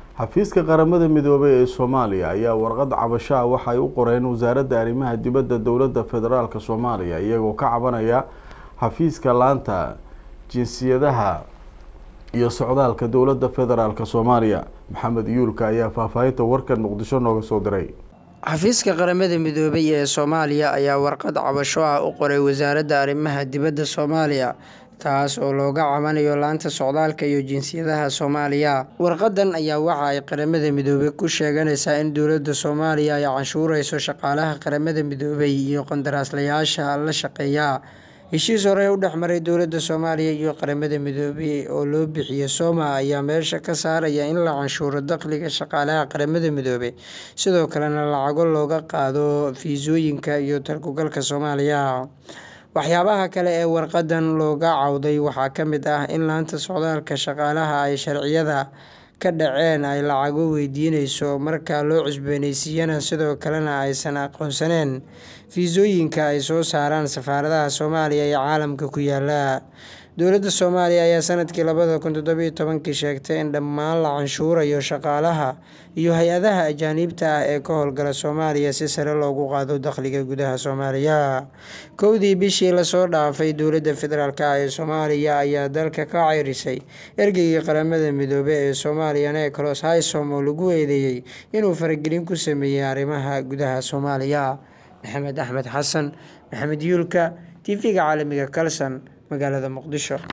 xafiiska qaramada midoobay ee soomaaliya ayaa warqad cabasho ah waxay u qoreen wasaaradda arrimaha dibadda dowladda federaalk soomaaliya iyagoo ka cabanaya xafiiska laanta jinsiyadaha iyo socdaalka dowladda federaalk soomaaliya maxamed yuulka ayaa faahfaahinta warkan muqdisho nooga soo diray xafiiska qaramada midoobay ee soomaaliya ayaa warqad cabasho ah u qoray wasaaradda arrimaha dibadda soomaaliya taas oo looga cabanayo laanta socdaalka iyo jinsiyadaha soomaaliya warqadan ayaa waxa ay qaramada midoobay ku sheeganaysaa in dowladda soomaaliya ay canshuureyso shaqaalaha qaramada midoobay iyo qandaraaslayaasha la shaqeeya heshiis hore u dhexmaray dowladda soomaaliya iyo qaramada midoobay oo loo bixiyo sooma ayaa meesha ka saaraya in la canshuuro dakhliga shaqaalaha qaramada midoobay sidoo kalena lacago looga qaado fiisooyinka iyo talkugalka soomaaliya waxyaabaha kale ee warqadan looga cawday waxaa ka mid ah in laanta socdaalka shaqaalaha ay sharciyada ka dhaceen ay lacago weydiineyso marka loo cusbooneysiiyana sidoo kalena aysan aqoonsaneen fiisooyinka ay soo saaraan safaaradaha soomaaliya ee caalamka ku yaala dowladda soomaaliya ayaa sanadkii labada kun toddobiyo tobankii sheegtay in dhammaan la canshuurayo shaqaalaha iyo hay-adaha ajaaniibta ah ee ka howlgala soomaaliya si sare loogu qaado dakhliga gudaha soomaaliya kowdii bishii lasoo dhaafay dowladda federaalk ah ee soomaaliya ayaa dalka ka ceyrisay ergeygii qaramada midoobe ee soomaaliya neclos hisom oo lagu eedeeyey inuu faragelin ku sameeyey arrimaha gudaha soomaaliya maxamed axmed xasan maxamed yuulka tv-ga caalamiga kalson magaalada muqdisho